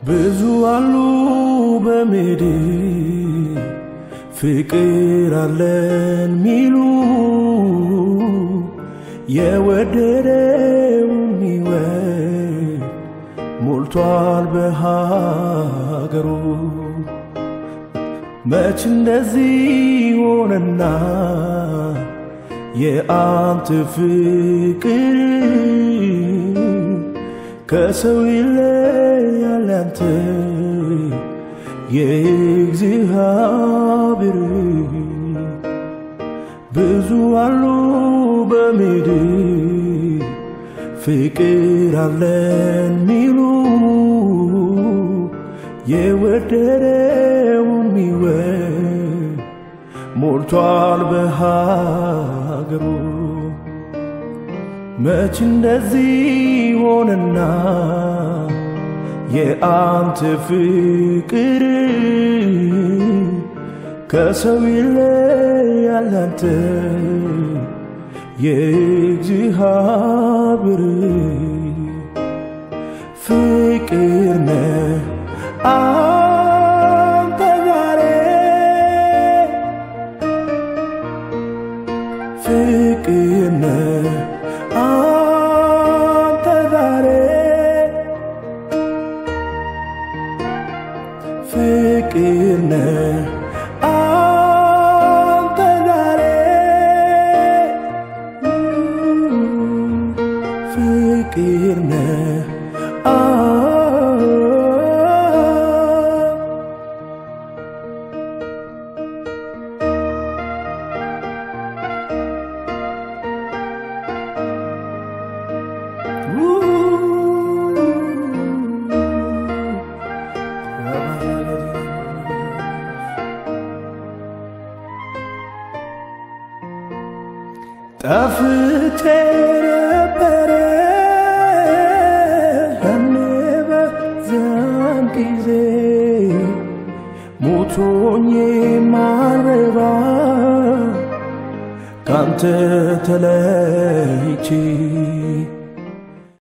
ብዙ አሉ በምድር ፍቅር አለን ሚሉ የወደደው ሚወድ ሞልቷል በሀገሩ። መች እንደዚህ ሆነና የአንተ ፍቅር ከሰው ይለያል ያንተ የእግዚአብሔር ብዙ አሉ በምድር ፍቅር አለን ሚሉ የወደደው ሚወድ ሞልቷል በሀገሩ። መች እንደዚህ ሆነና የአንተ ፍቅር ከሰው ይለያል አንተ የእግዚአብሔር ፍቅር ነህ አንተ ዛሬ ፍቅር ነህ አንተ ዛሬ ፍቅር ነህ አንተ ዛሬ ፍቅር ነህ ጠፍቼ ነበረ ያኔ በዚያን ጊዜ ሞቶኝ ማረባ ካንተ ተለይቼ